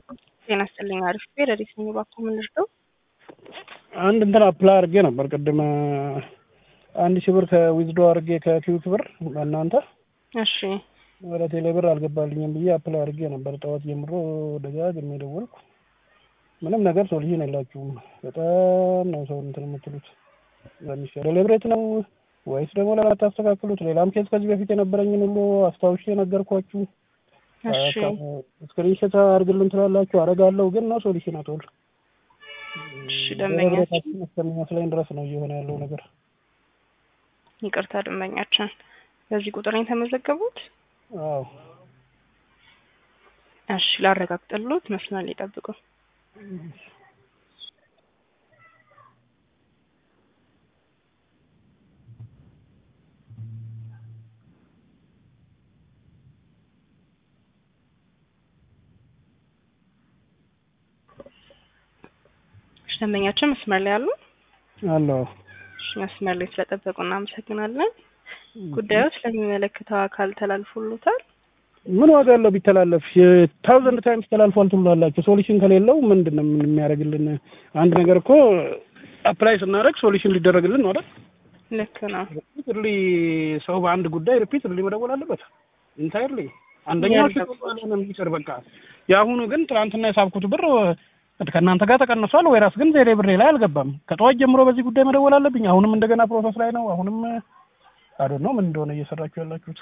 ጤና ይስጥልኝ። አሪፍ ረዲት ነኝ። እባክዎ ምን ልርዳው? አንድ እንትን አፕላይ አድርጌ ነበር ቅድም አንድ ሺህ ብር ከዊዝዶ አድርጌ ከኪዩት ብር በእናንተ እሺ ወደ ቴሌ ብር አልገባልኝም ብዬ አፕላይ አድርጌ ነበር። ጠዋት ጀምሮ ደጋግሜ ደወልኩ። ምንም ነገር ሶሉሽን የላችሁም። በጣም ነው ሰው እንትን የምትሉት። ዴሊብሬት ነው ወይስ ደግሞ ለማታስተካክሉት? ሌላም ኬዝ ከዚህ በፊት የነበረኝን ሁሉ አስታውሼ ነገርኳችሁ። እሺ ስክሪንሾት አድርግልን ትላላችሁ፣ አደርጋለሁ ግን ነው ሶሉሽን አትወል እሺ ደንበኛችን እስከሚመስለኝ ድረስ ነው እየሆነ ያለው ነገር። ይቅርታ ደንበኛችን በዚህ ቁጥር ነው የተመዘገቡት? አዎ እሺ ላረጋግጥልዎት መስመር ላይ ይጠብቁ። እሺ ደንበኛችን መስመር ላይ አሉ? አለሁ። እሺ መስመር ላይ ስለጠበቁ እናመሰግናለን። ጉዳዩ ስለሚመለከተው አካል ተላልፎሎታል? ምን ዋጋ አለው ቢተላለፍ? የታውዘንድ ታይምስ ተላልፏል ትሉላላችሁ። ሶሉሽን ከሌለው ምንድን ነው ምን የሚያደርግልን? አንድ ነገር እኮ አፕላይ ስናደርግ ሶሉሽን ሊደረግልን ነው አይደል? ልክ ነው። ሪፒትሊ ሰው በአንድ ጉዳይ ሪፒትሊ መደወል አለበት። ኢንታይርሊ አንደኛው ይቅር በቃ። የአሁኑ ግን ትናንትና የሳብኩት ብር ከእናንተ ጋር ተቀንሷል። ወይ ራስ ግን ዜሬ ብሬ ላይ አልገባም። ከጠዋት ጀምሮ በዚህ ጉዳይ መደወል አለብኝ። አሁንም እንደገና ፕሮሰስ ላይ ነው። አሁንም አዶ ነው ምን እንደሆነ እየሰራችሁ ያላችሁት።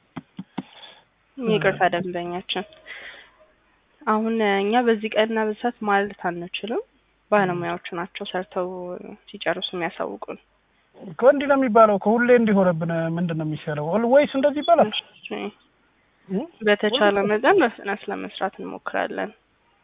ይቅርታ ደንበኛችን፣ አሁን እኛ በዚህ ቀንና በዚህ ሰዓት ማለት አንችልም። ባለሙያዎቹ ናቸው ሰርተው ሲጨርሱ የሚያሳውቁን። እኮ እንዲህ ነው የሚባለው። ከሁሌ እንዲሆነብን ምንድን ነው የሚሻለው? ወይስ እንደዚህ ይባላል? በተቻለ መጠን በፍጥነት ለመስራት እንሞክራለን።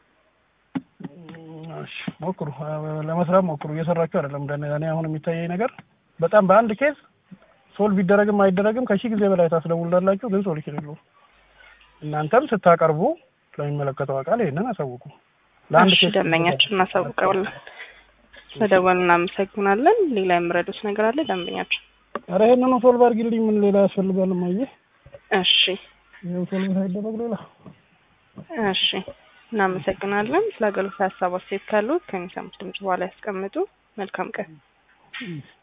እሺ ሞክሩ፣ ለመስራት ሞክሩ። እየሰራችሁ አይደለም። እኔ አሁን የሚታየኝ ነገር በጣም በአንድ ኬዝ ሶልቭ ቢደረግም አይደረግም ከሺህ ጊዜ በላይ ታስደውላላችሁ፣ ግን ሶሉሽን የለውም። እናንተም ስታቀርቡ ለሚመለከተው አካል ይሄንን አሳውቁ። ለአንድ እሺ ደንበኛችን እናሳውቀዋለን። ስለደወሉ እናመሰግናለን። ሌላ የምረዱት ነገር አለ ደንበኛችን? ኧረ ይሄንኑ ሶልቭ አድርጊልኝ። ምን ሌላ ያስፈልጋል? ማየ እሺ ይኸው ሶልቭ ሳይደረግ ሌላ እሺ እናመሰግናለን። ስለ አገልግሎት ሀሳብ አስተያየት ካሉት ከሚሰሙት ድምጽ በኋላ ያስቀምጡ። መልካም ቀን።